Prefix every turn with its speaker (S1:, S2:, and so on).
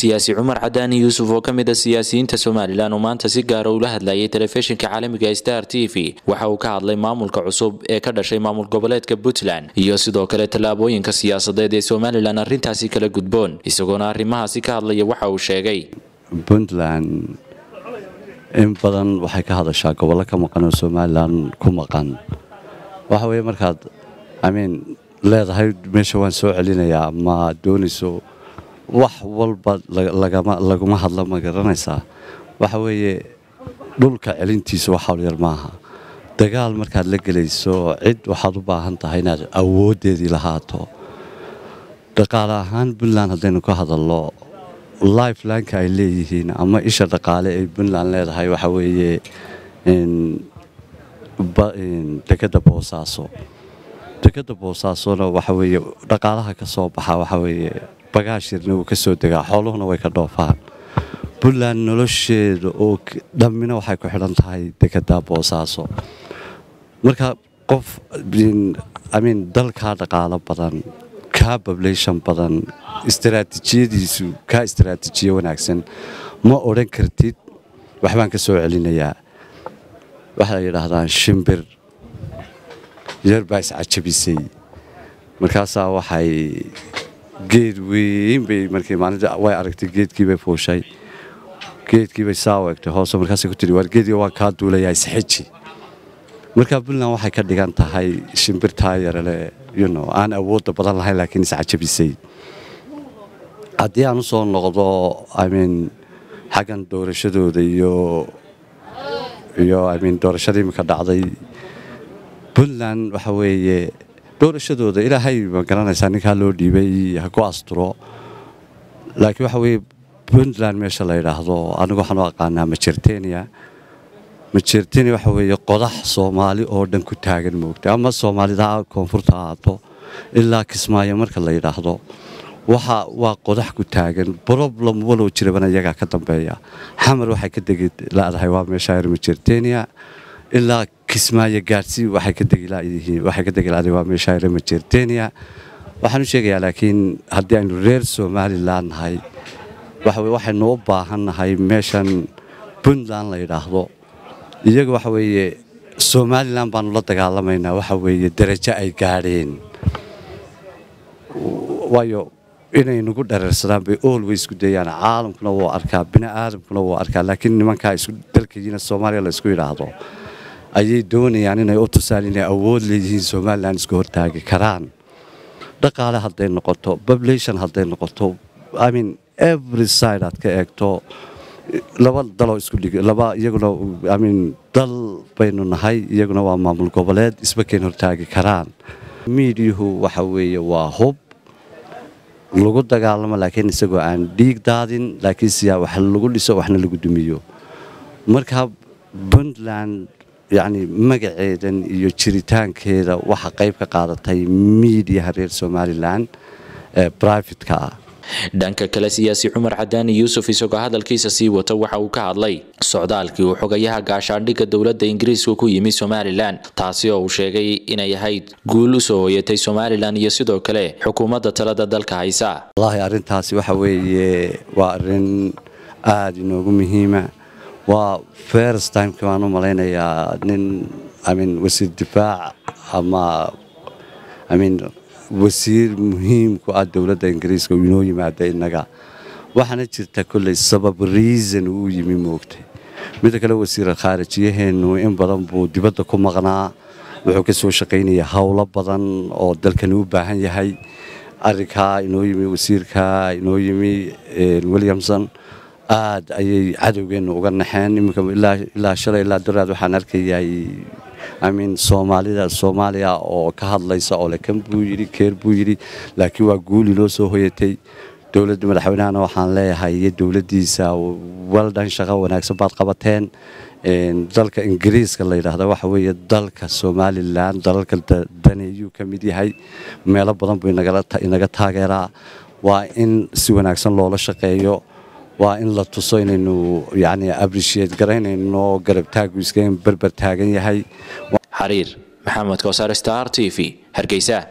S1: siyaasi cumar cadaani yuusuf oo ka mid a siyaasiyiinta somalilan oo maanta si gaara ula hadlayay telefishinka caalamiga star t v waxa uu ka hadlay maamulka cusub ee ka dhashay maamul goboleedka puntland iyo sidoo kale tallaabooyinka siyaasadeed ee somalilan arrintaasi kala gudboon isagoona arrimahaasi ka hadlaya waxa uu sheegay
S2: puntland in badan waxay ka hadashaa gobollo ka maqan oo somalilan ku maqan waxa weye markaad amiin leedahay meesha waan soo celinayaa ma doonayso wax walba laguma hadla ma garanaysaa waxa weeye dhulka celintiisa wax hawlyar maaha dagaal markaad la gelayso cid waxaad u baahan tahay inaad awooddeedii lahaato dhaqaale ahaan puntland haddaynu ka hadalno lifelineka ay leeyihiin ama isha dhaqaale ay puntland leedahay waxa weeye dekadda boosaaso dekadda boosaasona waxa weeye dhaqaalaha ka soo baxa waxa weeye bagaashirna wuu ka soo degaa xooluhuna way ka dhoofaan puntland nolosheeda oo dhammina waxay ku xidhan tahay dekadda boosaaso marka qof amiin dalkaa dhaqaalo badan kaa bablation badan istaraatiijiyadiisu kaa istaraatiijiyo wanaagsan ma odhan kartid waxbaan ka soo celinayaa waxay yidhaahdaan shimbir yar baa iscajabisay markaasaa waxay geed weyn bay markii maalinta way aragtay geedkiibay fuushay geedkiibay saa u egtay hoose markaasay ku tidhi waar geedka waa kaa duulayaa isxeji markaa puntland waxay ka dhigan tahay shimbirtaa yarale yuno aan awoodda badan lahayn laakiin iscajabisay haddii aan u soo noqdo imean xaggan doorashadooda iyo iyo imean doorashadii imika dhacday puntland waxa weeye doorashadooda ilaahay ma garanaysaa ninkaa loo dhiibay ha ku asturo laakiin waxa weeye puntland meesha la yidhaahdo anigu waxaan u aqaanaa majertenia majertenia waxa weeye qodax soomaali oo dhan ku taagan moogta ama soomaalida koonfurta ahaato ilaa kismaayo marka la yidhaahdo waxa waa qodax ku taagan problem walow jirabana iyagaa ka dambeeya xamar waxay ka degi ladahay waa meesha yar majertenia ilaa kismaayo gaadhsi waxay ka degi laadahay waa meesha yar majertenia waxaan u sheegayaa laakiin haddii aynu reer somalilan nahay waxaynu u baahan nahay meeshan puntland la yidhaahdo iyaga waxa weeye somalilan baanu la dagaalamaynaa waxa weeye darajo ay gaadheen waayo inay nagu dhareersadaan bay olways ku dayaan caalamkuna wuu arkaa bini aadamkuna wuu arkaa laakiin nimankaa isku dalkayiina soomaaliya la isku yidhaahdo ayay doonayaan inay u tusaan inay awood leeyihiin somalilan isku hortaagi karaan dhaqaale hadday noqoto population hadday noqoto imean every side aad ka eegto laba daloo isku dhig laba iyaguna imean dal baynu nahay iyaguna waa maamul goboleed isba keen hortaagi karaan miidiyuhu waxa weeye waa hub lagu dagaalamo laakiin isagoo aan dhiig daadin laakiin siyaa wax lagu dhiso waxna lagu dumiyo marka puntland yacni magaceedan iyo jiritaankeeda waxa qayb ka qaadatay miidiyaha reer somalilan ee brivatka ah
S1: dhanka kale siyaasi cumar cadaani yuusuf isagoo hadalkiisa sii wata waxa uu ka hadlay socdaalkii uu xogayaha gaashaandhigga dowladda ingiriiska ku yimi somalilan taasi oo uu sheegay inay ahayd guul u soo hoyatay somalilan iyo sidoo kale xukuumadda talada dalka haysa
S2: wallaahi arrintaasi waxa weeye waa arrin aada inoogu muhiima waa first timeki baan u malaynayaa nin imean wasiir difaac ama imean wasiir muhiimku ah dowladda ingiriiska uu inoo yimaada innaga waxaana jirta kolley sabab reason uu yimi moogtay midda kale wasiira khaarijiyaheennu in badan buu dibadda ku maqnaa wuxuu ka soo shaqaynaya howlo badan oo dalkani u baahan yahay arrinkaa inoo yimi wasiirkaa inoo yimi williamson aad ayay cadowgeennu uga naxeen iminka ilaa shalay ilaa daraad waxaan arkayay imean soomaalida soomaaliya oo ka hadlaysa oo le kan buu yidhi keer buu yidhi laakiin waa guuli loo soo hoyatay dowladda madaxweynehana waxaan leeyahay iyo dowladdiisa waldhan shaqo wanaagsan baad qabateen dalka ingiriiska la yidhaahda waxa weeye dalka somalilan dalalka daneeyuu ka mid yahay meelo badan buu inaga taageeraa waa in si wanaagsan loola shaqeeyo waa in la tuso inaynu yani abriciate garaynayno garabtaagu iska berber taagan yahay
S1: xariir maxamed koosar star t v hargeysa